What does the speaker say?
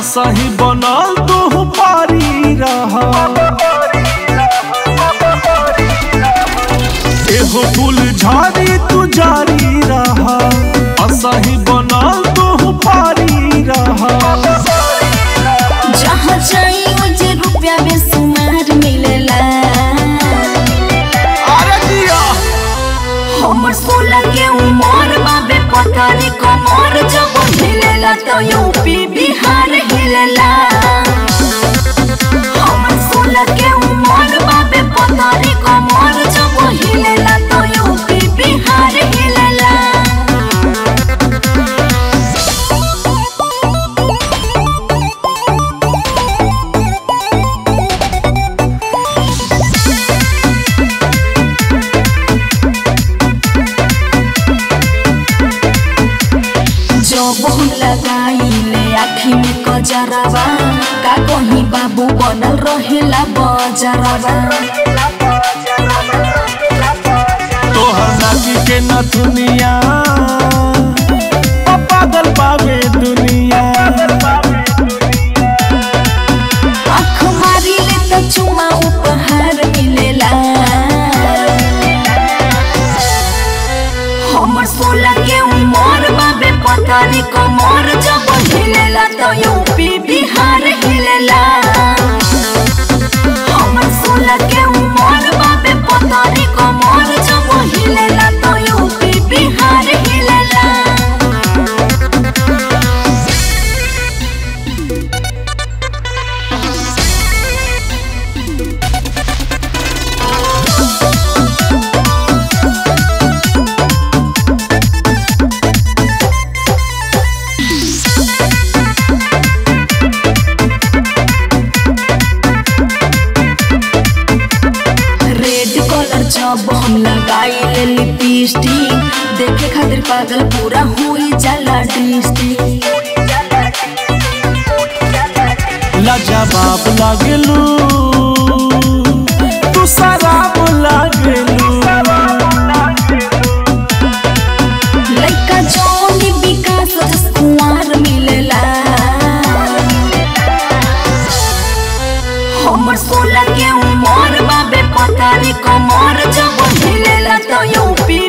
असही बनल तू पारी रह एहो फूल झाड़ी तू जारी रह असही बनल तू पारी रह जहाँ चाहिए जे रुपया बेसुमार मिलेला अरे दिया हमर सोलह के उमर बाबे पतारी कमर जब हिलेला तो यूपी बिहार हिलेला हमर सोलह के उमर बाबे पतारी कमर जब हिलेला तो यूपी बिहार हिलेला जब हम लगाइले आँखी में कजरवा का कहीं बाबू बनल रहेला बजरवा तोहर नाची के न दुनिया पागल पावे दुनिया आँख मारिले त चुमा उपहार मिलेला हमर सोलह के उमर बाबे पतारी कमर जब हिलेला त यूपी बिहार हिलेला हमर सोलह के उमर बाबे पतारी कमर जब हिलेला त यूपी बिहार हिलेला रेड कलर जब हम लगाइले लिपस्टिक देखे खातिर पागल पूरा हुई जाला डिस्ट्रिक्ट लाजवाब लागलू तू शराब लागलू लइका जोनी विकास जस कुंवार मिलेला हमर सोलह के उमर बाबे पतारी कमर जब हिलेला तो यूपी